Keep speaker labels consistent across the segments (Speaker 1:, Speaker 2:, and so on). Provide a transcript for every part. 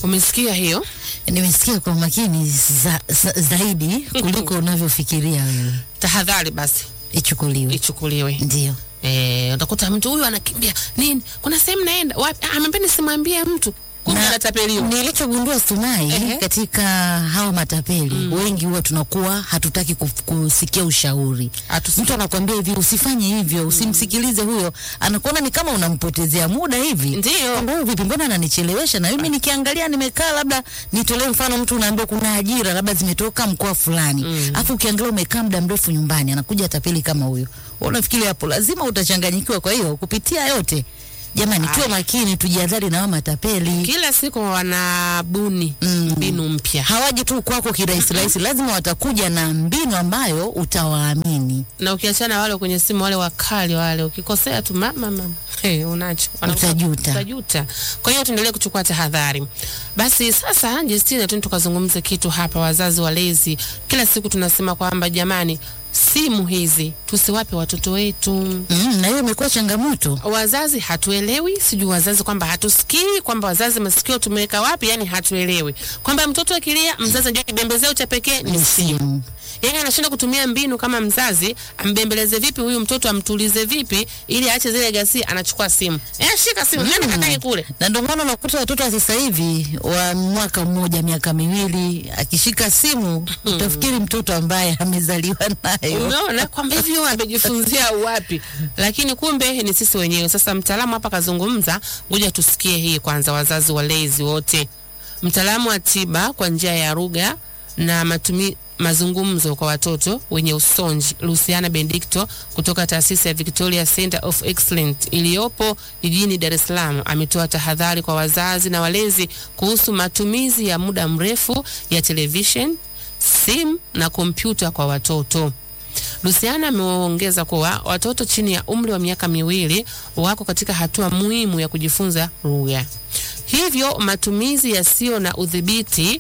Speaker 1: Umesikia hiyo?
Speaker 2: Nimesikia kwa makini za, za, zaidi kuliko unavyofikiria wewe.
Speaker 1: Tahadhari basi
Speaker 2: Ichukuliwe.
Speaker 1: ichukuliwe.
Speaker 2: Ndio.
Speaker 1: Eh, utakuta mtu huyu anakimbia nini, kuna sehemu naenda wapi, ah, amependa simwambie mtu, kumbe
Speaker 2: Na
Speaker 1: anatapeliwa.
Speaker 2: Nilichogundua Sumai,
Speaker 1: Ehe.
Speaker 2: katika hawa matapeli wengi huwa tunakuwa hatutaki kuf- kusikia ushauri.
Speaker 1: Hatusi-
Speaker 2: Mtu anakuambia hivi, usifanye hivyo, usimsikilize huyo, anakuona ni kama unampotezea muda hivi.
Speaker 1: Ndio.
Speaker 2: Kwamba huyu vipi, mbona ananichelewesha? Na mimi nikiangalia, nimekaa labda, nitolee mfano, mtu unaambiwa kuna ajira labda zimetoka mkoa fulani, afu ukiangalia umekaa muda mrefu nyumbani, anakuja tapeli kama huyo, wewe unafikiri hapo lazima utachanganyikiwa. Kwa hiyo kupitia yote, jamani, tuwe makini, tujihadhari na hawa matapeli.
Speaker 1: Kila siku wanabuni
Speaker 2: Mm.
Speaker 1: mbinu mpya,
Speaker 2: hawaji tu kwako kirahisi rahisi, lazima watakuja na mbinu ambayo utawaamini.
Speaker 1: na ukiachana wale kwenye simu wale wakali wale, ukikosea tu mama mama, hey, unacho Wanakuta-
Speaker 2: Utajuta.
Speaker 1: utajuta. Kwa hiyo tuendelee kuchukua tahadhari. Basi sasa, Justina, tu tukazungumze kitu hapa. Wazazi walezi, kila siku tunasema kwamba jamani, simu hizi tusiwape watoto wetu.
Speaker 2: Mm, na hiyo imekuwa changamoto.
Speaker 1: wazazi hatuelewi, sijui wazazi kwamba hatusikii, kwamba wazazi masikio tumeweka wapi, yani hatuelewi kwamba mtoto akilia, mzazi anajua kibembezeo cha pekee ni simu.
Speaker 2: Simu.
Speaker 1: Yani anashinda kutumia mbinu kama mzazi, ambembeleze vipi huyu mtoto, amtulize vipi ili aache zile ghasia, anachukua simu. Eh, shika simu, nenda kakae kule.
Speaker 2: Na ndio maana unakuta watoto wa sasa hivi wa mwaka mmoja miaka miwili akishika simu utafikiri mtoto ambaye amezaliwa nayo.
Speaker 1: Umeona kwamba hivyo amejifunzia wapi? Lakini kumbe ni sisi wenyewe. Sasa mtaalamu hapa kazungumza, ngoja tusikie hii kwanza, wazazi walezi wote. Mtaalamu wa tiba kwa njia ya lugha na matumi, mazungumzo kwa watoto wenye usonji Luciana Benedicto kutoka taasisi ya Victoria Center of Excellence iliyopo jijini Dar es Salaam ametoa tahadhari kwa wazazi na walezi kuhusu matumizi ya muda mrefu ya television, simu na kompyuta kwa watoto. Luciana ameongeza kuwa watoto chini ya umri wa miaka miwili wako katika hatua muhimu ya kujifunza lugha, hivyo matumizi yasiyo na udhibiti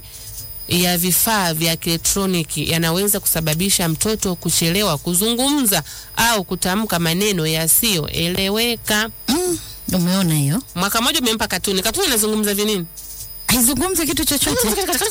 Speaker 1: ya vifaa vya kielektroniki yanaweza kusababisha mtoto kuchelewa kuzungumza au kutamka maneno yasiyoeleweka.
Speaker 2: Mm, umeona hiyo?
Speaker 1: Mwaka mmoja umempa katuni, katuni inazungumza vinini?
Speaker 2: Haizungumzi kitu chochote.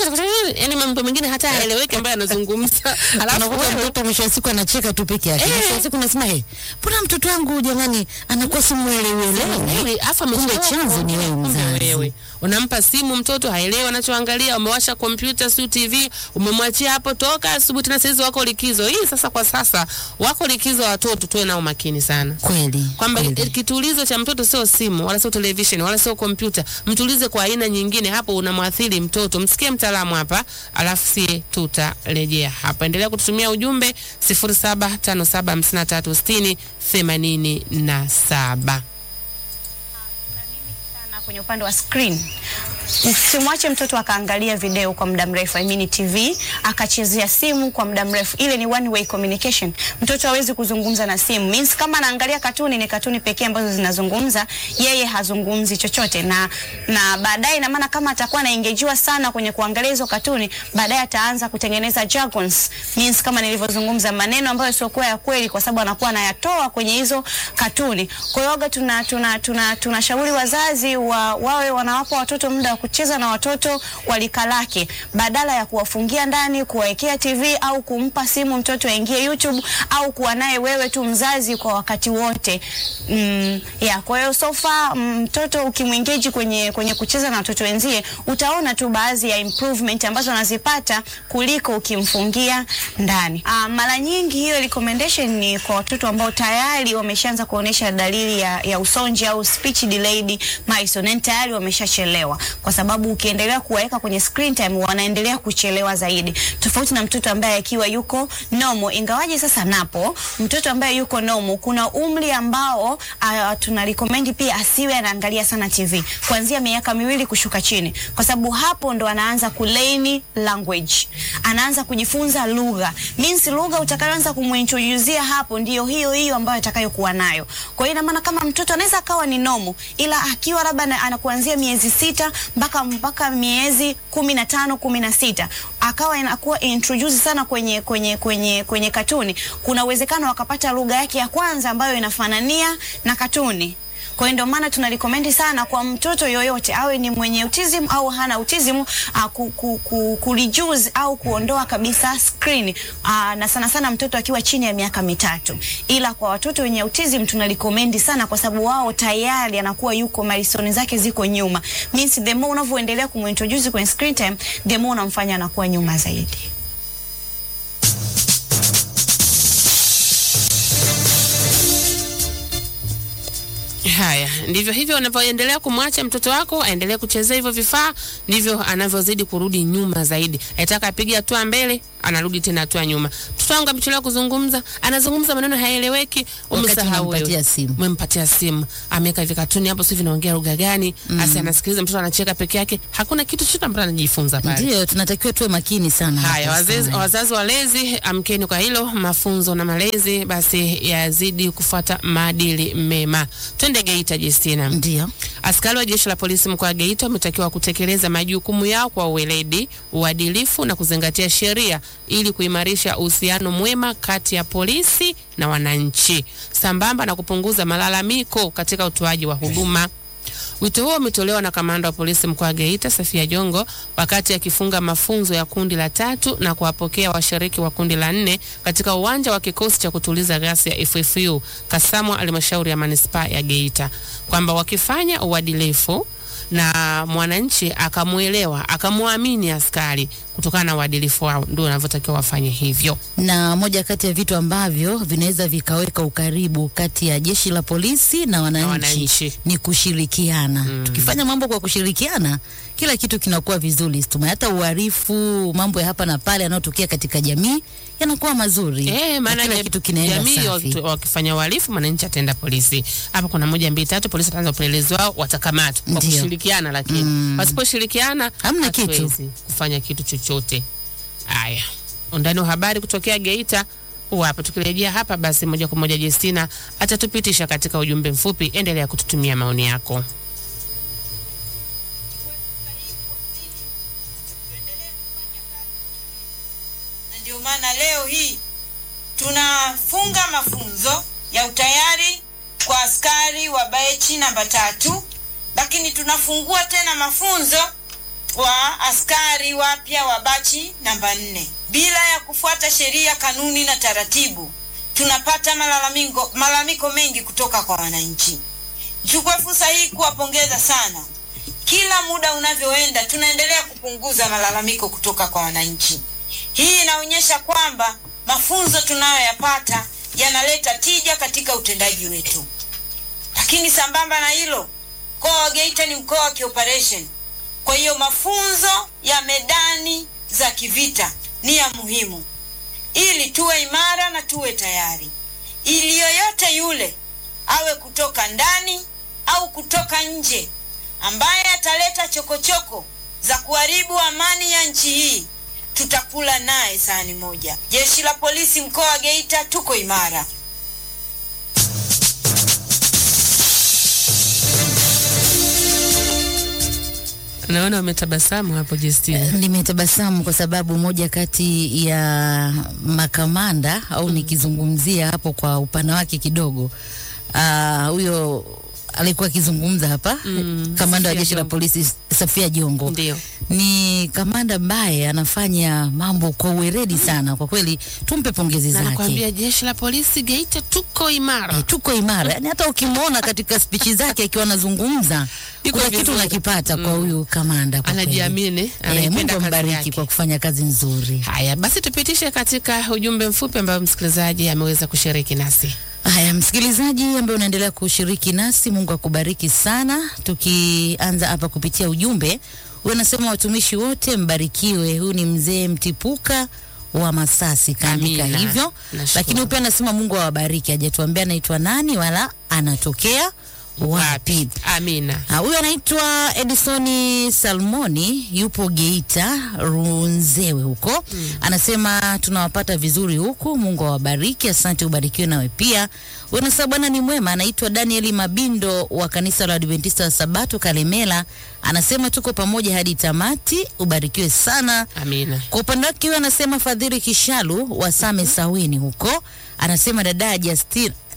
Speaker 1: Yani mambo mengine hata haeleweki ambayo anazungumza, alafu
Speaker 2: Unakuta
Speaker 1: wewe
Speaker 2: mtoto mwisho wa siku anacheka tu peke yake.
Speaker 1: Eh.
Speaker 2: Mwisho wa siku nasema hey, mbona mtoto wangu jamani anakuwa simuelewelewe?
Speaker 1: Wewe, afu
Speaker 2: Kumbe
Speaker 1: amechelewa
Speaker 2: chanzo ni wewe
Speaker 1: kumbe
Speaker 2: mzazi.
Speaker 1: wewe. Unampa simu mtoto haelewi anachoangalia, umewasha kompyuta siu TV, umemwachia hapo toka asubuhi, tena saizi wako likizo hii. Sasa kwa sasa wako likizo, watoto tuwe nao makini sana
Speaker 2: Kweli.
Speaker 1: kwamba
Speaker 2: kweli.
Speaker 1: kitulizo cha mtoto sio simu wala sio television wala sio kompyuta. Mtulize kwa aina nyingine, hapo unamwathiri mtoto. Msikie mtaalamu hapa, alafu sie tutarejea hapa. Endelea kututumia ujumbe 0757536087.
Speaker 3: sana kwenye upande wa screen. Simwache mtoto akaangalia video kwa muda mrefu, I mean TV, akachezea simu kwa muda mrefu. Ile ni one way communication. Mtoto hawezi kuzungumza na simu. Means kama anaangalia katuni ni katuni pekee ambazo zinazungumza, yeye hazungumzi chochote na na baadaye ina maana kama atakuwa anaengejiwa sana kwenye kuangalia hizo katuni, baadaye ataanza kutengeneza jargons. Means kama nilivyozungumza maneno ambayo sio kwa ya kweli kwa sababu anakuwa anayatoa kwenye hizo katuni. Kwa hiyo tuna tuna tuna tunashauri wazazi wa, wawe wanawapa watoto muda wa kucheza na watoto walika lake badala ya kuwafungia ndani, kuwawekea TV au kumpa simu mtoto aingie YouTube au kuwa naye wewe tu mzazi kwa wakati wote. Mm, yeah, kwa hiyo so far mtoto ukimwengage kwenye kwenye kucheza na watoto wenzie utaona tu baadhi ya improvement ambazo anazipata kuliko ukimfungia ndani. Uh, mara nyingi hiyo recommendation ni kwa watoto ambao tayari wameshaanza kuonesha dalili ya, ya usonji au speech delayed milestone, yani tayari wameshachelewa, kwa sababu ukiendelea kuwaweka kwenye screen time wanaendelea kuchelewa zaidi, tofauti na mtoto ambaye akiwa yuko normal. Ingawaje sasa napo mtoto ambaye yuko normal, kuna umri ambao uh, tuna recommend pia asiwe anaangalia sana TV kuanzia miaka miwili kushuka chini, kwa sababu hapo ndo anaanza kulearn language, anaanza kujifunza lugha. Means lugha utakayoanza kumuintroduce hapo ndiyo hiyo hiyo ambayo atakayokuwa nayo. Kwa hiyo ina maana kama mtoto anaweza akawa ni normal, ila akiwa labda na- anakuanzia miezi sita mpaka mpaka miezi kumi na tano kumi na sita akawa inakuwa introduce sana kwenye kwenye kwenye kwenye katuni, kuna uwezekano akapata lugha yake ya kwanza ambayo inafanania na katuni. Kwa hiyo ndio maana tuna recommend sana kwa mtoto yoyote awe ni mwenye autism au hana autism uh, ku, ku, ku, ku reduce au kuondoa kabisa screen uh, na sana sana mtoto akiwa chini ya miaka mitatu, ila kwa watoto wenye autism tuna recommend sana, kwa sababu wao tayari anakuwa yuko milestone zake ziko nyuma, means the more unavyoendelea kumintroduce kwenye screen time, the more unamfanya anakuwa nyuma zaidi.
Speaker 1: Haya, ndivyo hivyo unavyoendelea kumwacha mtoto wako aendelee kuchezea hivyo vifaa, ndivyo anavyozidi kurudi nyuma zaidi. Aitaka apige hatua mbele, anarudi tena hatua nyuma. Mtoto wangu amechelewa kuzungumza, anazungumza maneno hayaeleweki,
Speaker 2: Wakati
Speaker 1: umesahau
Speaker 2: unampatia
Speaker 1: wewe.
Speaker 2: simu.
Speaker 1: Umempatia simu, ameweka hivi katuni hapo, sio vinaongea lugha gani? Asi anasikiliza mtoto anacheka peke yake, hakuna kitu chochote ambacho anajifunza pale.
Speaker 2: Ndio tunatakiwa tuwe makini sana.
Speaker 1: Haya,
Speaker 2: hapa
Speaker 1: wazazi,
Speaker 2: sana.
Speaker 1: wazazi walezi, amkeni kwa hilo. Mafunzo na malezi basi yazidi kufuata maadili mema. Twende Geita, Justina.
Speaker 2: Ndio.
Speaker 1: Askari wa jeshi la polisi mkoa wa Geita wametakiwa kutekeleza majukumu yao kwa uweledi, uadilifu na kuzingatia sheria ili kuimarisha uhusiano mwema kati ya polisi na wananchi sambamba na kupunguza malalamiko katika utoaji wa huduma. Wito huo umetolewa na kamanda wa polisi mkoa wa Geita Safia Jongo wakati akifunga mafunzo ya kundi la tatu na kuwapokea washiriki wa kundi la nne katika uwanja wa kikosi cha kutuliza ghasia ya FFU Kasamwa, halmashauri ya manispaa ya Geita, kwamba wakifanya uadilifu na mwananchi akamwelewa akamwamini askari kutokana na uadilifu wao, ndio wanavyotakiwa wafanye hivyo.
Speaker 2: na moja kati ya vitu ambavyo vinaweza vikaweka ukaribu kati ya jeshi la polisi na wananchi,
Speaker 1: wananchi.
Speaker 2: ni kushirikiana. Tukifanya mambo kwa kushirikiana, kila kitu kinakuwa vizuri. Tuma hata uhalifu, mambo ya hapa na pale yanayotokea katika jamii yanakuwa mazuri.
Speaker 1: Eh,
Speaker 2: Na
Speaker 1: maana
Speaker 2: kila
Speaker 1: ja-
Speaker 2: kitu kinaenda
Speaker 1: jamii
Speaker 2: safi.
Speaker 1: waki- wakifanya uhalifu, mwananchi ataenda polisi. Hapa kuna moja mbili tatu, polisi ataanza upelelezi wao, watakamatwa kwa
Speaker 2: Ndio.
Speaker 1: kushirikiana, lakini wasiposhirikiana
Speaker 2: Hamna kitu.
Speaker 1: hatuwezi kufanya kitu chochote. Haya, undani wa habari kutokea Geita huu hapa. Tukirejea hapa, basi moja kwa moja Justina atatupitisha katika ujumbe mfupi. Endelea kututumia maoni yako.
Speaker 4: na ndio maana leo hii tunafunga mafunzo ya utayari kwa askari wa bachi namba tatu, lakini tunafungua tena mafunzo kwa askari wapya wa bachi namba nne bila ya kufuata sheria, kanuni na taratibu. Tunapata malalamiko, malalamiko mengi kutoka kwa wananchi. Nichukue fursa hii kuwapongeza sana. Kila muda unavyoenda, tunaendelea kupunguza malalamiko kutoka kwa wananchi. Hii inaonyesha kwamba mafunzo tunayoyapata yanaleta tija katika utendaji wetu. Lakini sambamba na hilo, mkoa wa Geita ni mkoa wa kioperation. Kwa hiyo mafunzo ya medani za kivita ni ya muhimu ili tuwe imara na tuwe tayari, ili yoyote yule awe kutoka ndani au kutoka nje ambaye ataleta chokochoko za kuharibu amani ya nchi hii tutakula naye sahani moja. Jeshi la polisi mkoa wa Geita tuko imara.
Speaker 1: Naona umetabasamu hapo Justina.
Speaker 2: Nimetabasamu kwa sababu moja kati ya makamanda au nikizungumzia hapo kwa upana wake kidogo, ah, huyo alikuwa akizungumza hapa
Speaker 1: Mm,
Speaker 2: kamanda wa
Speaker 1: Safia
Speaker 2: jeshi la
Speaker 1: Jongo.
Speaker 2: polisi Safia Jongo
Speaker 1: Ndio.
Speaker 2: ni kamanda ambaye anafanya mambo kwa uweredi sana, kwa kweli tumpe pongezi
Speaker 1: Na
Speaker 2: zake.
Speaker 1: nakwambia jeshi la polisi Geita tuko imara.
Speaker 2: Eh, tuko imara yani, hata ukimwona katika spichi zake akiwa anazungumza
Speaker 1: Yuko
Speaker 2: kuna kitu
Speaker 1: vizuri.
Speaker 2: unakipata kwa huyu kamanda. kwa kweli.
Speaker 1: Anajiamini,
Speaker 2: Eh,
Speaker 1: anaipenda
Speaker 2: Mungu
Speaker 1: kazi
Speaker 2: ambariki
Speaker 1: yake.
Speaker 2: kwa kufanya kazi nzuri.
Speaker 1: Haya basi, tupitishe katika ujumbe mfupi ambao msikilizaji ameweza kushiriki nasi.
Speaker 2: Haya, msikilizaji ambaye unaendelea kushiriki nasi, Mungu akubariki sana. Tukianza hapa kupitia ujumbe, huyu anasema watumishi wote mbarikiwe. Huyu ni mzee Mtipuka wa Masasi, kaandika
Speaker 1: Amina.
Speaker 2: hivyo,
Speaker 1: Nashukuru.
Speaker 2: lakini huyu pia anasema Mungu awabariki. Hajatuambia anaitwa nani wala anatokea wapi.
Speaker 1: Amina.
Speaker 2: Ah, Huyu anaitwa Edisoni Salmoni, yupo Geita Runzewe huko. Anasema tunawapata vizuri huku, Mungu awabariki. Asante, ubarikiwe nawe pia. Huyu anasema Bwana ni mwema. Anaitwa Danieli Mabindo wa kanisa la Adventista wa Sabato Kalemela. Anasema tuko pamoja hadi tamati, ubarikiwe sana.
Speaker 1: Amina.
Speaker 2: Kwa upande wake huyo anasema Fadhili Kishalu wa Same Saweni huko, anasema dada Justina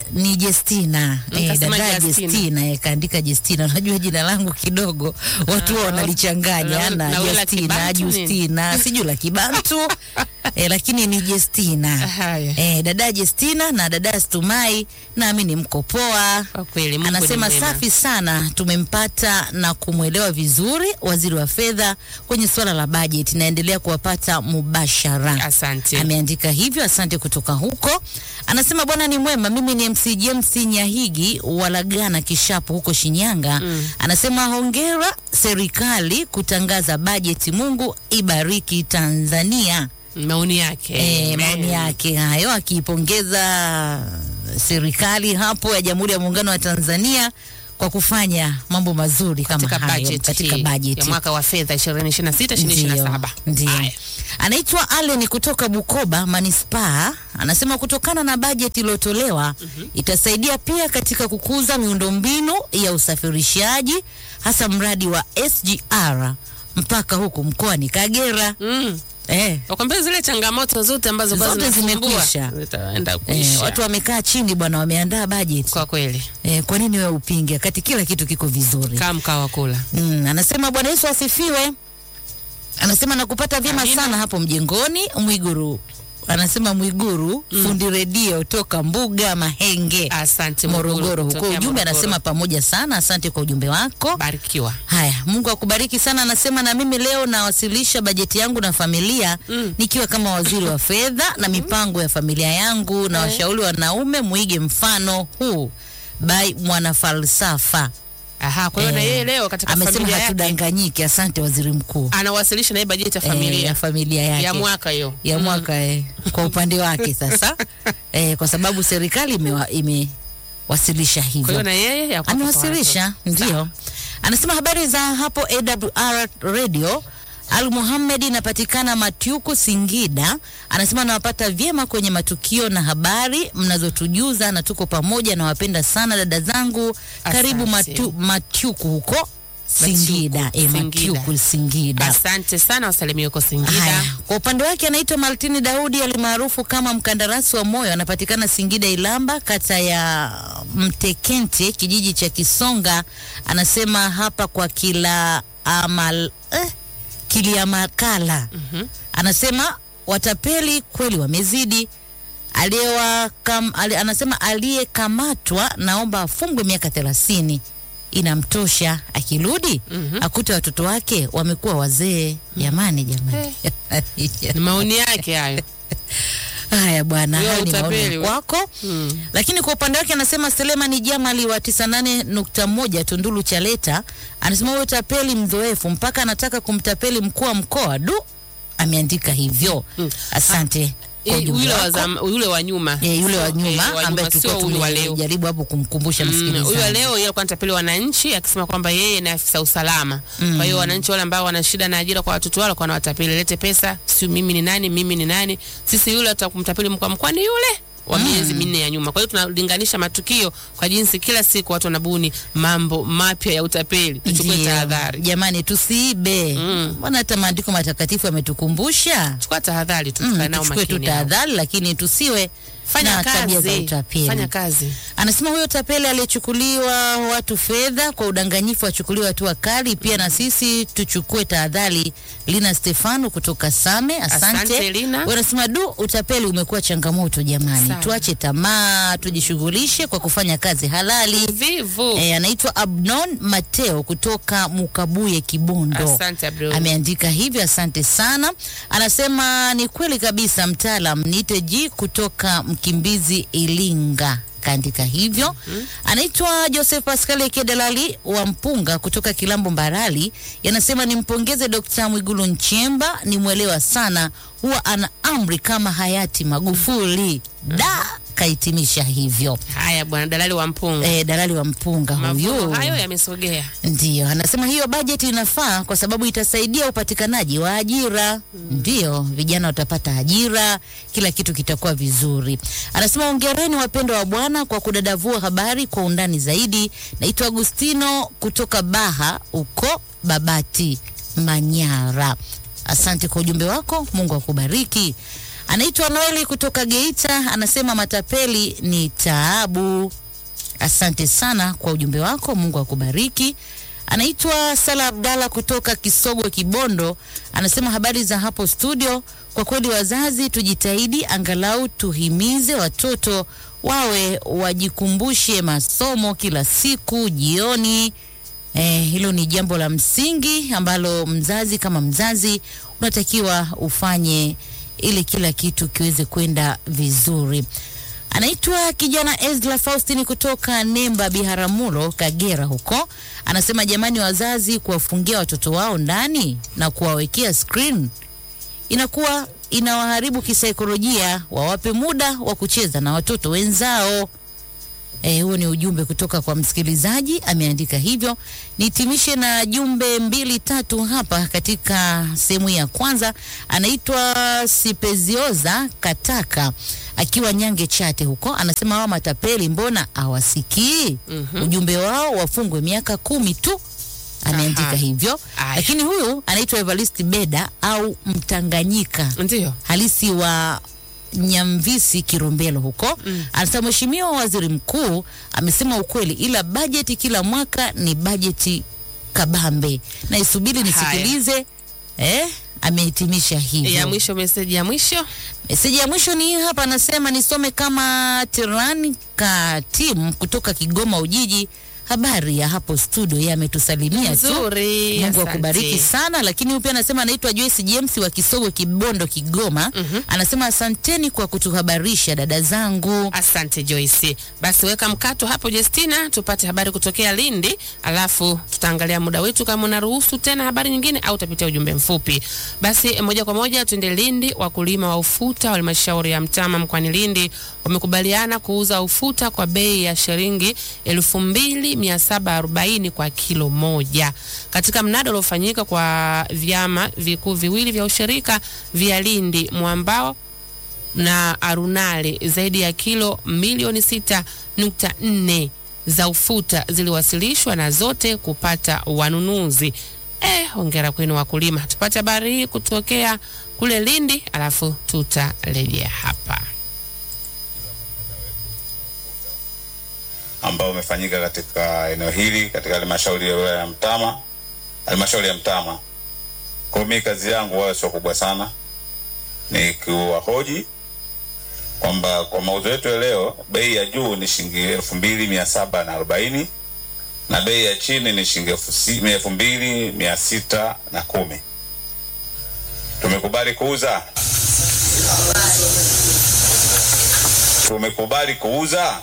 Speaker 2: ni Jestina eh,
Speaker 1: Nikasema
Speaker 2: dada
Speaker 1: Justina.
Speaker 2: Jestina eh, kaandika Jestina. Unajua jina langu kidogo watu huwa
Speaker 1: Ah,
Speaker 2: wanalichanganya
Speaker 1: na-
Speaker 2: na
Speaker 1: na wewe la
Speaker 2: Justina,
Speaker 1: Kibantu nini?
Speaker 2: Justina, sijui la Kibantu eh, lakini ni Jestina
Speaker 1: Haya.
Speaker 2: eh, dada Jestina na dada Stumai, naamini mko poa.
Speaker 1: Kwa kweli Mungu ni
Speaker 2: Anasema
Speaker 1: mwema.
Speaker 2: safi sana, tumempata na kumwelewa vizuri waziri wa fedha kwenye suala la bajeti, naendelea kuwapata mubashara.
Speaker 1: Asante.
Speaker 2: Ameandika hivyo, asante kutoka huko. Anasema bwana ni mwema, mimi ni MC James Nyahigi Walagana Kishapu huko Shinyanga. Anasema hongera serikali kutangaza bajeti, Mungu ibariki Tanzania.
Speaker 1: maoni yake
Speaker 2: E,
Speaker 1: Amen.
Speaker 2: maoni yake hayo akiipongeza serikali hapo ya Jamhuri ya Muungano wa Tanzania kwa kufanya mambo mazuri kama
Speaker 1: katika
Speaker 2: hayo
Speaker 1: budget
Speaker 2: katika
Speaker 1: hii
Speaker 2: bajeti
Speaker 1: ya mwaka wa fedha 2026 2027
Speaker 2: ndio.
Speaker 1: Haya.
Speaker 2: Anaitwa Allen kutoka Bukoba manispaa, anasema kutokana na bajeti iliyotolewa itasaidia pia katika kukuza miundombinu ya usafirishaji hasa mradi wa SGR mpaka huku mkoani Kagera.
Speaker 1: Mm.
Speaker 2: Eh,
Speaker 1: Wakwambia zile changamoto zote ambazo kwa
Speaker 2: Zote
Speaker 1: zinasumbua,
Speaker 2: zimekwisha.
Speaker 1: zitaenda
Speaker 2: eh,
Speaker 1: kuisha.
Speaker 2: watu wamekaa chini bwana, wameandaa bajeti
Speaker 1: kwa kweli
Speaker 2: eh, kwa nini wewe upinge wakati kila kitu kiko vizuri?
Speaker 1: kaa mkaa wa kula
Speaker 2: Mm, anasema Bwana Yesu asifiwe. Anasema nakupata vyema
Speaker 1: Amina.
Speaker 2: sana hapo mjengoni Mwiguru. Anasema Mwiguru fundi redio toka Mbuga Mahenge
Speaker 1: asante
Speaker 2: Morogoro huko.
Speaker 1: kutokea
Speaker 2: Ujumbe
Speaker 1: Morogoro.
Speaker 2: anasema pamoja sana, asante kwa ujumbe wako.
Speaker 1: barikiwa
Speaker 2: Haya, Mungu akubariki sana. Anasema na mimi leo nawasilisha bajeti yangu na familia nikiwa kama waziri wa fedha na mipango ya familia yangu, na washauri wanaume muige mfano huu by mwanafalsafa.
Speaker 1: aha kwa hiyo na
Speaker 2: Eh,
Speaker 1: yeye leo katika
Speaker 2: amesema
Speaker 1: familia yake
Speaker 2: hatudanganyiki. Asante waziri mkuu.
Speaker 1: anawasilisha na yeye bajeti ya
Speaker 2: Eh,
Speaker 1: familia
Speaker 2: ya familia yake
Speaker 1: ya mwaka hiyo
Speaker 2: ya mwaka eh, kwa upande wake sasa eh, kwa sababu serikali imewa- imewasilisha
Speaker 1: kwa hiyo
Speaker 2: hivyo
Speaker 1: na yeye ya kwake kwa
Speaker 2: amewasilisha
Speaker 1: watoto.
Speaker 2: ndio. Anasema habari za hapo AWR radio. Al Muhammad inapatikana Matyuku, Singida. Anasema nawapata vyema kwenye matukio na habari mnazotujuza, na tuko pamoja, nawapenda sana dada zangu. Karibu
Speaker 1: Asante.
Speaker 2: matu, Matyuku huko Singida.
Speaker 1: Matyuku,
Speaker 2: E,
Speaker 1: Singida.
Speaker 2: Matyuku Singida.
Speaker 1: asante sana wasalimie huko Singida
Speaker 2: Haya, kwa upande wake anaitwa Maltini Daudi alimaarufu kama mkandarasi wa moyo, anapatikana Singida Ilamba, kata ya Mtekente, kijiji cha Kisonga. Anasema hapa kwa kila amal eh, Kiliamakala. Anasema watapeli kweli wamezidi. Aliyewa kam, ali, anasema aliyekamatwa naomba afungwe miaka thelathini inamtosha. Akirudi akute watoto wake wamekuwa wazee. Jamani, jamani,
Speaker 1: ni maoni yake hayo
Speaker 2: haya bwana,
Speaker 1: Huyo
Speaker 2: hayo ni maoni
Speaker 1: utapeli
Speaker 2: ya
Speaker 1: we.
Speaker 2: kwako.
Speaker 1: Mm.
Speaker 2: Lakini kwa upande wake anasema Selemani Jamali wa 98.1 Tunduru Chaleta anasema huyo tapeli mzoefu mpaka anataka kumtapeli mkuu wa mkoa. Du, ameandika hivyo.
Speaker 1: Mm.
Speaker 2: Asante kwa
Speaker 1: Eh,
Speaker 2: ujumbe
Speaker 1: yule wa
Speaker 2: wako.
Speaker 1: zam- yule wa nyuma
Speaker 2: Eh, yule wa
Speaker 1: Sio,
Speaker 2: nyuma
Speaker 1: eh, wa
Speaker 2: ambaye
Speaker 1: nyuma,
Speaker 2: tulikuwa
Speaker 1: sio huyu wa leo
Speaker 2: tumejaribu hapo kumkumbusha
Speaker 1: Mm,
Speaker 2: msikilizaji.
Speaker 1: huyu wa leo yeye alikuwa anatapeli wananchi akisema kwamba yeye ni afisa usalama. Kwa hiyo wananchi wale ambao wana shida na ajira kwa watoto wao alikuwa anawatapeli, lete pesa, si mimi ni nani, mimi ni nani. Sisi yule atakumtapeli mkoa mkoa ni yule wa miezi minne ya nyuma. Kwa hiyo tunalinganisha matukio kwa jinsi kila siku watu wanabuni mambo mapya ya utapeli. Tuchukue
Speaker 2: Ndio.
Speaker 1: tahadhari.
Speaker 2: Jamani, tusiibe.
Speaker 1: Mm.
Speaker 2: Mbona hata maandiko matakatifu yametukumbusha
Speaker 1: Chukua tahadhari tu,
Speaker 2: Mm,
Speaker 1: tukae nao
Speaker 2: tuchukue tu
Speaker 1: makini. hao.
Speaker 2: tahadhari, lakini tusiwe
Speaker 1: Fanya
Speaker 2: na tabia za
Speaker 1: kazi.
Speaker 2: utapeli.
Speaker 1: Fanya kazi.
Speaker 2: Anasema huyo tapeli aliyechukuliwa watu fedha kwa udanganyifu achukuliwe hatua kali. Pia na sisi tuchukue tahadhari. Lina Stefano kutoka Same, asante.
Speaker 1: Asante, Lina.
Speaker 2: Wewe unasema du, utapeli umekuwa changamoto jamani,
Speaker 1: Sana.
Speaker 2: tuache tamaa, tujishughulishe kwa kufanya kazi halali.
Speaker 1: Vivu.
Speaker 2: E, anaitwa Abnon Mateo kutoka Mukabuye Kibondo.
Speaker 1: Asante Abdul.
Speaker 2: Ameandika hivyo, asante sana. Anasema ni kweli kabisa, mtaalam niite G kutoka Mkimbizi Ilinga kaandika hivyo. Anaitwa Joseph Pascal Kedalali wa Mpunga kutoka Kilambo Mbarali, yanasema nimpongeze Dr. Mwigulu Nchemba, ni mwelewa sana, huwa ana amri kama hayati Magufuli. Da, kahitimisha hivyo.
Speaker 1: Haya bwana dalali wa mpunga.
Speaker 2: E, dalali wa Mpunga
Speaker 1: Mavuno
Speaker 2: huyu
Speaker 1: hayo yamesogea.
Speaker 2: Ndiyo, anasema hiyo bajeti inafaa kwa sababu itasaidia upatikanaji wa ajira. Ndiyo, vijana watapata ajira, kila kitu kitakuwa vizuri. Anasema ongereni wapendwa wa Bwana kwa kudadavua habari kwa undani zaidi. Naitwa Agustino kutoka Baha uko Babati, Manyara. Asante kwa ujumbe wako, Mungu akubariki. Anaitwa Noeli kutoka Geita, anasema matapeli ni taabu. Asante sana kwa ujumbe wako, Mungu akubariki. Anaitwa Sala Abdalla kutoka Kisogo Kibondo, anasema habari za hapo studio. Kwa kweli wazazi tujitahidi, angalau tuhimize watoto wawe wajikumbushe masomo kila siku jioni. Eh, hilo ni jambo la msingi ambalo mzazi kama mzazi unatakiwa ufanye ili kila kitu kiweze kwenda vizuri. Anaitwa kijana Ezra Faustini kutoka Nemba Biharamulo, Kagera huko. Anasema jamani, wazazi kuwafungia watoto wao ndani na kuwawekea screen inakuwa inawaharibu kisaikolojia, wawape muda wa kucheza na watoto wenzao. Eh, huo ni ujumbe kutoka kwa msikilizaji ameandika hivyo. Nihitimishe na jumbe mbili tatu hapa katika sehemu ya kwanza. Anaitwa Sipezioza Kataka akiwa Nyange Chate huko, anasema wao matapeli mbona hawasikii? Ujumbe wao wafungwe miaka kumi tu, ameandika
Speaker 1: Aha.
Speaker 2: hivyo.
Speaker 1: Aya.
Speaker 2: Lakini huyu anaitwa Evarist Beda au Mtanganyika
Speaker 1: Ndio.
Speaker 2: halisi wa Nyamvisi Kirombelo huko mm. Anasema mheshimiwa waziri mkuu amesema ukweli, ila bajeti kila mwaka ni bajeti kabambe, na isubiri nisikilize. Eh, amehitimisha hivyo.
Speaker 1: Ya mwisho, meseji ya mwisho.
Speaker 2: Meseji ya mwisho ni hii hapa, anasema nisome kama Tirani Katim kutoka Kigoma Ujiji. Habari ya hapo studio, yeye ametusalimia tu.
Speaker 1: Nzuri,
Speaker 2: Mungu
Speaker 1: asante.
Speaker 2: akubariki sana. Lakini huyu pia anasema anaitwa Joyce James wa Kisogo Kibondo, Kigoma. Anasema asanteni kwa kutuhabarisha dada zangu.
Speaker 1: Asante Joyce. Basi weka mkato hapo Justina, tupate habari kutokea Lindi, alafu tutaangalia muda wetu kama unaruhusu tena habari nyingine au utapitia ujumbe mfupi. Basi moja kwa moja tuende Lindi. Wakulima wa ufuta wa halmashauri ya Mtama mkoani Lindi wamekubaliana kuuza ufuta kwa bei ya shilingi elfu mbili mia saba arobaini kwa kilo moja katika mnada uliofanyika kwa vyama vikuu viwili vya ushirika vya Lindi Mwambao na Arunale zaidi ya kilo milioni sita nukta nne za ufuta ziliwasilishwa na zote kupata wanunuzi. Eh, hongera kwenu wakulima. Tupate habari hii kutokea kule Lindi, alafu tutarejea hapa.
Speaker 5: ambao umefanyika katika eneo hili katika halmashauri ya wilaya ya Mtama, halmashauri ya Mtama. Kwa hiyo mimi kazi yangu wala sio kubwa sana, ni kuwahoji kwamba kwa mauzo yetu ya leo bei ya juu ni shilingi elfu mbili mia saba na arobaini na bei ya chini ni shilingi elfu si- elfu mbili mia sita na kumi. Tumekubali kuuza, tumekubali kuuza,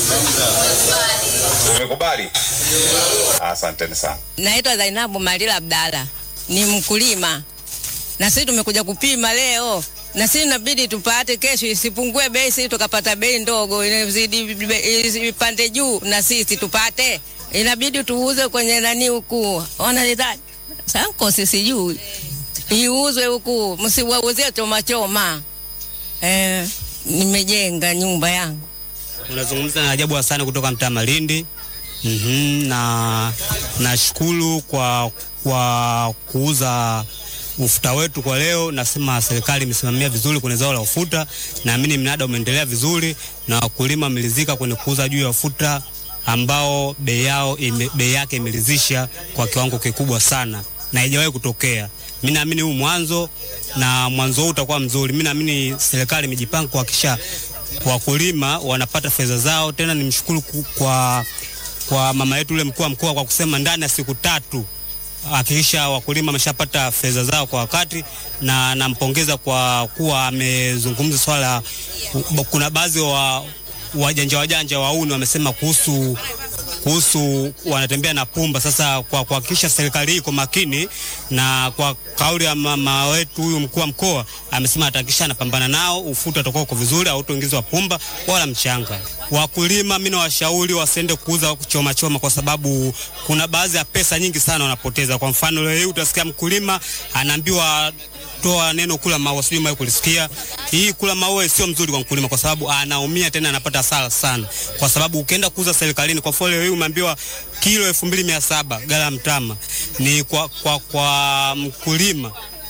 Speaker 5: tumekubali. Asanteni sana.
Speaker 6: Naitwa Zainabu Malila Abdala, ni mkulima na sisi tumekuja kupima leo, na sisi inabidi tupate kesho, isipungue bei, sisi tukapata bei ndogo, inazidi bei- ipande juu, na sisi tupate, inabidi tuuze kwenye nani huku, wanalitaji sanko, sisi juu iuzwe huku, msiwauzie choma choma. Eh, nimejenga nyumba yangu
Speaker 7: Unazungumza na Ajabu Hasani kutoka mtaa Malindi. Mhm, na nashukuru kwa kwa kuuza ufuta wetu kwa leo. Nasema serikali imesimamia vizuri kwenye zao la ufuta, naamini mnada umeendelea vizuri na wakulima wamelizika kwenye kuuza juu ya ufuta ambao bei yao ime, bei yake imelizisha kwa kiwango kikubwa sana na haijawahi kutokea. Mimi naamini huu mwanzo na mwanzo huu utakuwa mzuri. Mimi naamini serikali imejipanga kuhakikisha wakulima wanapata fedha zao. Tena nimshukuru ku- kwa, kwa mama yetu ule mkuu wa mkoa kwa kusema ndani ya siku tatu hakikisha wakulima wameshapata fedha zao kwa wakati, na nampongeza kwa kuwa amezungumza swala. Kuna baadhi wa wajanja wajanja wauni wamesema kuhusu kuhusu wanatembea na pumba. Sasa kwa kuhakikisha serikali hii iko makini na kwa kauli ya mama wetu huyu mkuu wa mkoa amesema atahakikisha anapambana nao, ufuta utakuwa uko vizuri, hautoingizwa pumba wala mchanga. Wakulima mimi nawashauri wasiende kuuza choma choma, kwa sababu kuna baadhi ya pesa nyingi sana wanapoteza. Kwa mfano leo hii utasikia mkulima anaambiwa toa neno kula maua, sijui mwahi kulisikia. Hii kula maua sio mzuri kwa mkulima, kwa sababu anaumia tena anapata hasara sana, kwa sababu ukienda kuuza serikalini, kwa mfano leo hii umeambiwa kilo elfu mbili mia saba gala mtama ni kwa, kwa, kwa mkulima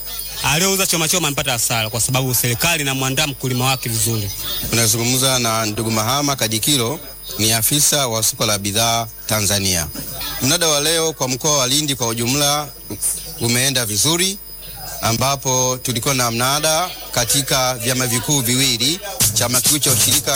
Speaker 7: aliyeuza choma choma amepata hasara, kwa sababu serikali inamwandaa mkulima wake vizuri.
Speaker 8: Tunazungumza na ndugu Mahama Kadikilo, ni afisa wa soko la bidhaa Tanzania. Mnada wa leo kwa mkoa wa Lindi kwa ujumla umeenda vizuri, ambapo tulikuwa na mnada katika vyama vikuu viwili, chama kikuu cha ushirika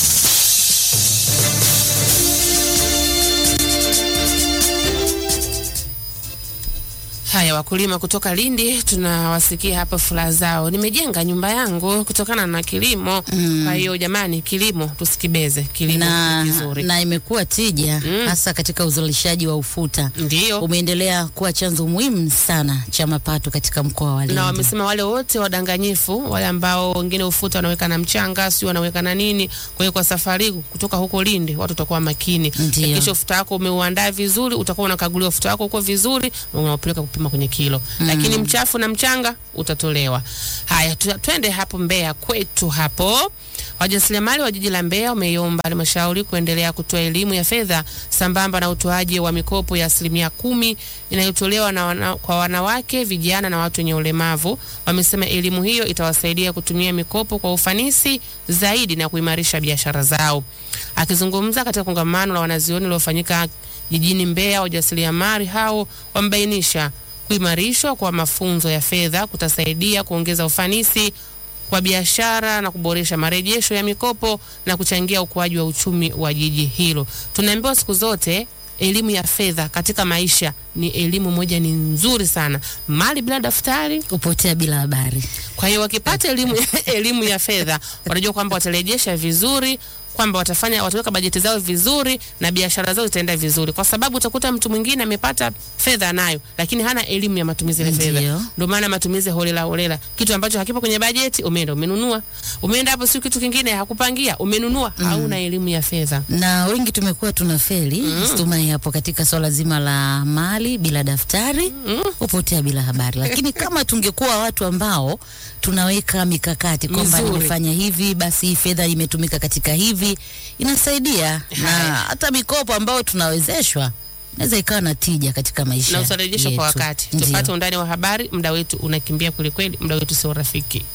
Speaker 1: Haya, wakulima kutoka Lindi tunawasikia hapa furaha zao, nimejenga nyumba yangu kutokana na kilimo. Kwa hiyo jamani, kilimo tusikibeze, kilimo
Speaker 2: na,
Speaker 1: ni kizuri.
Speaker 2: na imekuwa tija hasa katika uzalishaji wa ufuta.
Speaker 1: Ndio.
Speaker 2: Umeendelea kuwa chanzo muhimu sana cha mapato katika mkoa wa Lindi.
Speaker 1: na wamesema wale wote wadanganyifu, wale ambao wengine ufuta wanaweka na mchanga, sio wanaweka na nini. Kwa hiyo kwa safari kutoka huko Lindi, watu watakuwa makini.
Speaker 2: Ndio.
Speaker 1: Kisha ufuta wako umeuandaa vizuri, utakuwa unakaguliwa ufuta wako uko vizuri, na unaopeleka kupima kwenye kilo. Lakini mchafu na mchanga utatolewa. Haya, tu- twende hapo Mbeya kwetu hapo. Wajasiriamali wa jiji la Mbeya wameiomba halmashauri kuendelea kutoa elimu ya fedha sambamba na utoaji wa mikopo ya asilimia kumi inayotolewa na wana, kwa wanawake, vijana na watu wenye ulemavu. Wamesema elimu hiyo itawasaidia kutumia mikopo kwa ufanisi zaidi na kuimarisha biashara zao. Akizungumza katika kongamano la wanazioni lililofanyika jijini Mbeya, wajasiriamali hao wamebainisha kuimarishwa kwa mafunzo ya fedha kutasaidia kuongeza ufanisi kwa biashara na kuboresha marejesho ya mikopo na kuchangia ukuaji wa uchumi wa jiji hilo. Tunaambiwa siku zote elimu ya fedha katika maisha ni elimu moja ni nzuri sana. Mali bila daftari
Speaker 2: kupotea bila habari.
Speaker 1: kwa hiyo wakipata elimu, elimu ya fedha wanajua kwamba watarejesha vizuri, kwamba watafanya wataweka bajeti zao vizuri na biashara zao zitaenda vizuri, kwa sababu utakuta mtu mwingine amepata fedha nayo, lakini hana elimu ya matumizi ya fedha.
Speaker 2: Ndio.
Speaker 1: Ndio maana matumizi holela holela, kitu ambacho hakipo kwenye bajeti, umeenda umenunua, umeenda hapo, si kitu kingine hakupangia, umenunua, hauna elimu ya fedha.
Speaker 2: na wengi tumekuwa tuna feli Stumai hapo katika swala zima la mali bila daftari hupotea bila habari, lakini kama tungekuwa watu ambao tunaweka mikakati kwamba
Speaker 1: Mizuri.
Speaker 2: nimefanya hivi, basi hii fedha imetumika katika hivi, inasaidia na
Speaker 1: Haya.
Speaker 2: hata mikopo ambayo tunawezeshwa inaweza ikawa na tija katika maisha
Speaker 1: na utarejesha kwa
Speaker 2: yetu.
Speaker 1: wakati.
Speaker 2: Ndio.
Speaker 1: Tupate undani wa habari. Muda wetu unakimbia kwelikweli, muda wetu sio rafiki.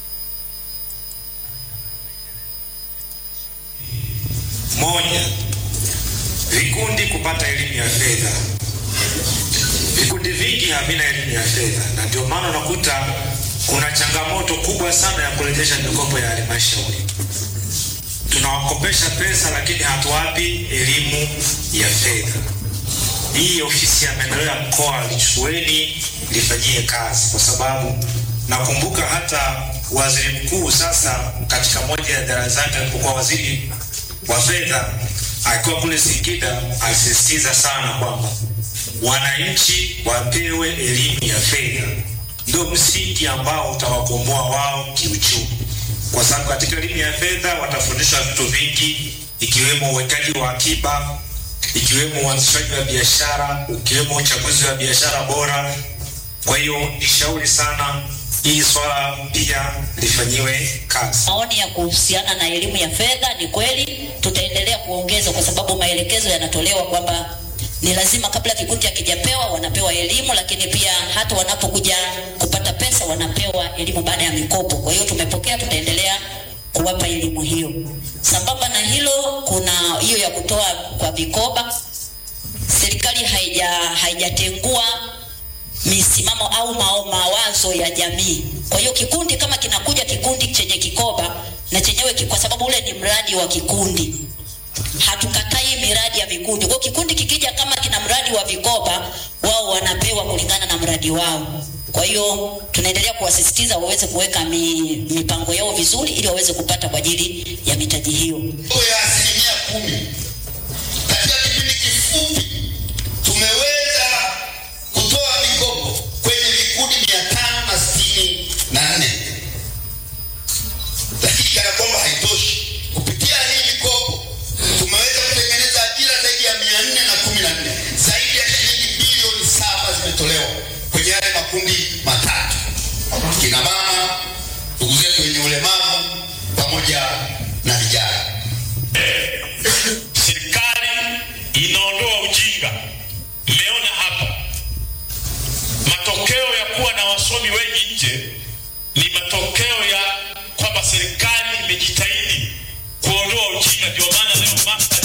Speaker 9: Moja, vikundi kupata elimu ya fedha. Vikundi vingi havina elimu ya fedha, na ndio maana unakuta kuna changamoto kubwa sana ya kurejesha mikopo ya halmashauri. Tunawakopesha pesa, lakini hatuwapi elimu ya fedha. Hii ofisi ya maendeleo ya mkoa lichukueni, lifanyie kazi, kwa sababu nakumbuka hata waziri mkuu sasa katika moja ya idara zake alipokuwa waziri wa fedha akiwa kule Singida alisisitiza sana kwamba wananchi wapewe elimu ya fedha, ndio msingi ambao utawakomboa wao kiuchumi, kwa sababu katika elimu ya fedha watafundishwa vitu vingi, ikiwemo uwekaji wa akiba, ikiwemo uanzishaji wa biashara, ikiwemo uchaguzi wa biashara bora. Kwa hiyo nishauri sana hili swala pia lifanyiwe kazi.
Speaker 10: Maoni ya kuhusiana na elimu ya fedha ni kweli, tutaendelea kuongeza kwa sababu maelekezo yanatolewa kwamba ni lazima kabla kikundi hakijapewa wanapewa elimu, lakini pia hata wanapokuja kupata pesa wanapewa elimu baada ya mikopo. Kwa hiyo tumepokea, tutaendelea kuwapa elimu hiyo. Sambamba na hilo, kuna hiyo ya kutoa kwa vikoba. Serikali haija haijatengua misimamo au mao mawazo ya jamii. Kwa hiyo kikundi kama kinakuja kikundi chenye kikoba na chenyewe ki- kwa sababu ule ni mradi wa kikundi, hatukatai miradi ya vikundi. Kwa hiyo kikundi kikija kama kina mradi wa vikoba, wao wanapewa kulingana na mradi wao. Kwa hiyo tunaendelea kuwasisitiza waweze kuweka mi, mipango yao vizuri ili waweze kupata kwa ajili ya mitaji hiyo.
Speaker 11: ya asilimia kumi katika kipindi kifupi tumeweza kutoa mikopo kwenye vikundi mia tano na sitini na nne lakini kana kwamba haitoshi kupitia hii mikopo tumeweza kutengeneza ajira zaidi ya mia nne na kumi na nne zaidi ya shilingi bilioni saba zimetolewa kwenye yale makundi matatu kina mama ndugu zetu wenye ulemavu pamoja na vijana
Speaker 9: serikali inaondoa ujinga. Mmeona hapa matokeo ya kuwa na wasomi wengi nje
Speaker 12: ni matokeo ya kwamba serikali imejitahidi kuondoa ujinga. Ndio maana leo master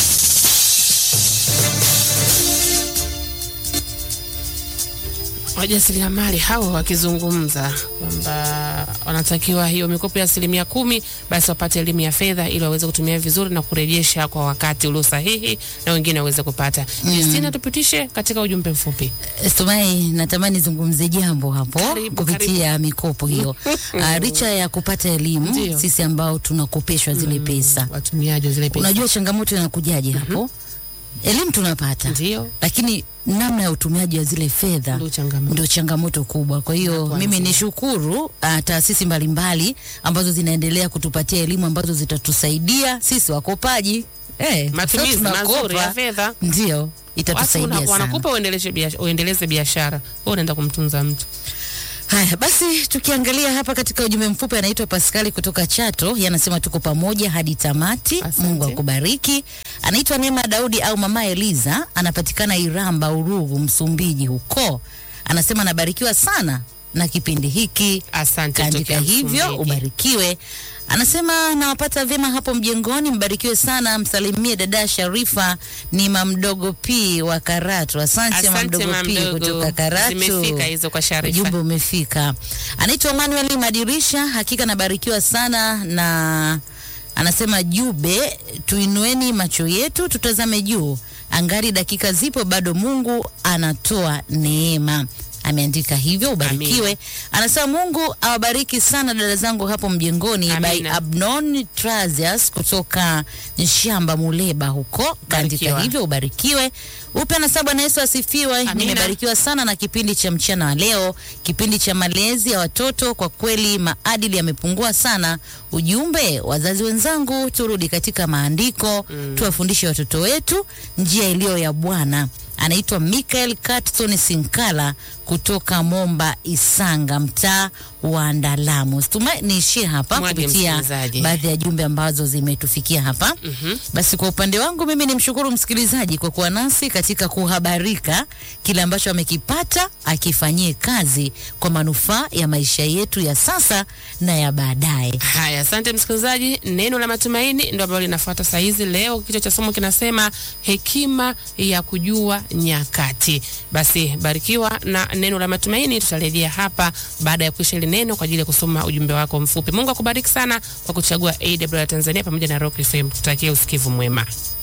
Speaker 1: wajasiriamali hao wakizungumza kwamba wanatakiwa hiyo mikopo ya asilimia kumi basi wapate elimu ya fedha ili waweze kutumia vizuri na kurejesha kwa wakati ulio sahihi na wengine waweze kupata.
Speaker 2: Mm.
Speaker 1: Justina, tupitishe katika ujumbe mfupi.
Speaker 2: Stumai, natamani zungumze jambo hapo
Speaker 1: Karibu,
Speaker 2: kupitia mikopo hiyo. uh, licha ya kupata elimu,
Speaker 1: Ndio.
Speaker 2: sisi ambao tunakopeshwa zile pesa,
Speaker 1: watumiaji wa zile pesa,
Speaker 2: unajua changamoto inakujaje hapo? Elimu tunapata
Speaker 1: ndio,
Speaker 2: lakini namna ya utumiaji wa zile fedha ndio changamoto kubwa. Kwa hiyo mimi nishukuru uh, taasisi mbalimbali ambazo zinaendelea kutupatia elimu ambazo zitatusaidia sisi wakopaji eh, kwa sababu
Speaker 1: matumizi
Speaker 2: tunakopa,
Speaker 1: mazuri ya fedha
Speaker 2: ndio
Speaker 1: Watu
Speaker 2: itatusaidia
Speaker 1: wana-
Speaker 2: sana.
Speaker 1: wanakupa uendeleshe biashara, uendeleze biashara, wewe unaenda kumtunza mtu.
Speaker 2: Haya basi, tukiangalia hapa katika ujumbe mfupi, anaitwa Paskali kutoka Chato, yanasema tuko pamoja hadi tamati. Mungu akubariki. Anaitwa Neema Daudi au Mama Eliza, anapatikana Iramba, Urugu, Msumbiji huko. Anasema anabarikiwa sana na kipindi hiki.
Speaker 1: Asante.
Speaker 2: Kaandika
Speaker 1: kutokea
Speaker 2: hivyo,
Speaker 1: Msumbiji.
Speaker 2: ubarikiwe. Anasema nawapata vyema hapo mjengoni, mbarikiwe sana. Msalimie dada Sharifa, ni mamdogo P wa Karatu. Asante,
Speaker 1: Asante,
Speaker 2: mamdogo P
Speaker 1: Mamdogo.
Speaker 2: kutoka Karatu.
Speaker 1: Zimefika hizo kwa Sharifa.
Speaker 2: Ujumbe umefika. Anaitwa Manuel Madirisha, hakika nabarikiwa sana na anasema Jube, tuinueni macho yetu tutazame juu, angali dakika zipo bado, Mungu anatoa neema. Ameandika hivyo, ubarikiwe. Anasema Mungu awabariki sana dada zangu hapo mjengoni. By
Speaker 1: Amina.
Speaker 2: Abnon Trazias kutoka Nshamba Muleba huko, kaandika
Speaker 1: Barikiwa.
Speaker 2: hivyo, ubarikiwe. Upe na Bwana Yesu asifiwe.
Speaker 1: Amina.
Speaker 2: Nimebarikiwa sana na kipindi cha mchana wa leo, kipindi cha malezi ya watoto. Kwa kweli maadili yamepungua sana. Ujumbe, wazazi wenzangu, turudi katika maandiko tuwafundishe watoto wetu njia iliyo ya Bwana. Anaitwa Michael Catson Sinkala kutoka Momba Isanga, mtaa wa Ndalamu. Stumai niishie hapa
Speaker 1: Mwage
Speaker 2: kupitia
Speaker 1: msikilizaji.
Speaker 2: baadhi ya jumbe ambazo zimetufikia hapa. Basi kwa upande wangu mimi nimshukuru msikilizaji kwa kuwa nasi katika kuhabarika kile ambacho amekipata, akifanyie kazi kwa manufaa ya maisha yetu ya sasa na ya baadaye.
Speaker 1: Haya, asante msikilizaji. Neno la matumaini ndio ambalo linafuata saa hizi. Leo kichwa cha somo kinasema hekima ya kujua nyakati. Basi barikiwa na neno la matumaini. Tutarejea hapa baada ya kuisha ile neno kwa ajili ya kusoma ujumbe wako mfupi. Mungu akubariki sana kwa kuchagua AWR Tanzania pamoja na Rock FM. Tutakie usikivu mwema.